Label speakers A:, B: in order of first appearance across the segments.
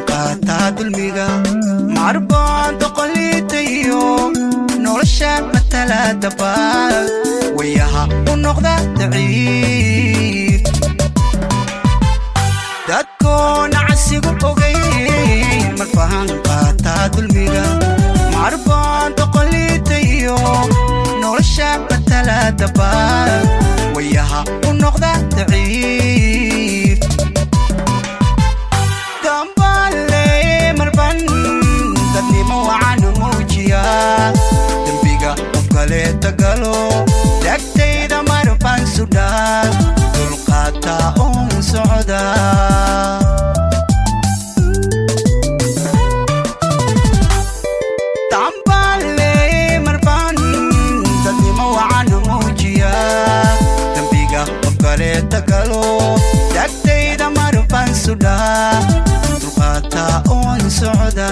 A: qaataa dulmiga marbaan doqoliitayo nolosha matalaadaba wayaha u noqda daciif dadkoona casigu ogayn marfahan qaataa dulmiga marbaan doqoliitayo nolosha matalaadaba wayaha u noqda daciif dambaale marban dadnimo wacan muujiya dembiga qof kaleeta galo dagtayda marban sudhaa dulqaata uun socda dambaale marban dadnimo wacan muujiya dembiga qof kaleeta galo dagtayda marban sudhaa dulqaata uun socda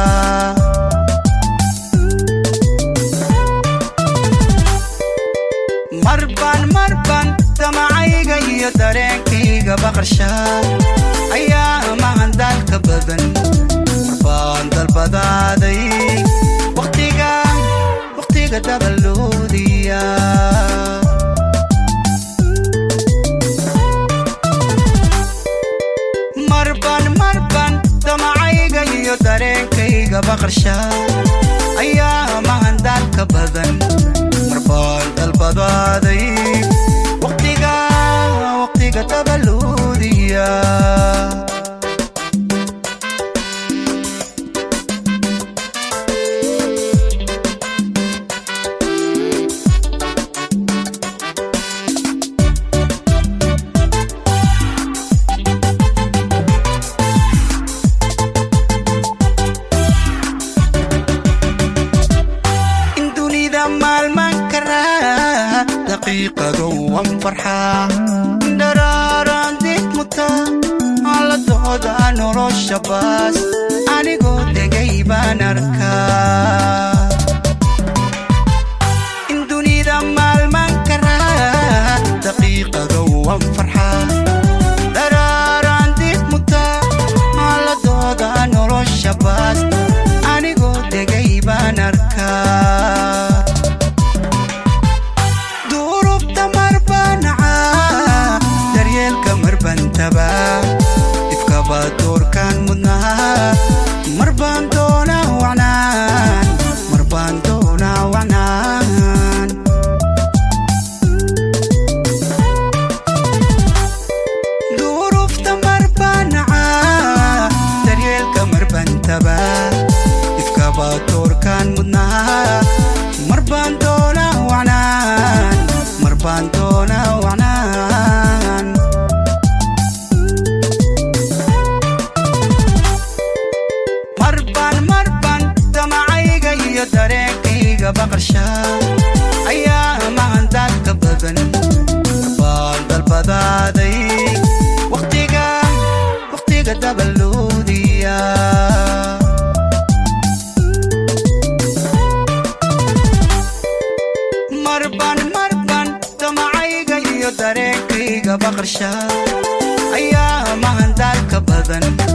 A: marban marban damacayga iyo dareenkayga baqarsha ayaa mahan daalka badan marbaan dalbadaaday waqtiga waqtiga dabaloodiya marban marban damacayga iyo dareenkayga baqarsha ayaa mahan daalka badan marbaan dalbadaaday waqtiga waqtiga dabaloodiya in dunida maalman karaa daqiiqado wan farxaa dharaaran did muta haladooda nolosha baas anigoo degay baan arkaa in dunida maalman karaa daqiiqado wan farxaa dharaaran did muta haladooda nolosha baas anigoo degay baan arkaa duurubta marbanaca daryeelka marbantaba ifkaba doorkaan mudnaa marbaan doonaa wacnaan marbaan doonaa wacnaan duurufta marbanaca daryeelka marbantaba ifkaba doorkaan mudnaa marbaan doonaa wacnaan marbaan doonaa wacnaan marban marban damacayga iyo dareenkayga baqarsha ayaa mahan daadka badan marbaan dalbadaaday waqtiga waqtiga dabaloodiya marban marban damacayga iyo dareenkayga baqarsha ayaa mahan daalka badan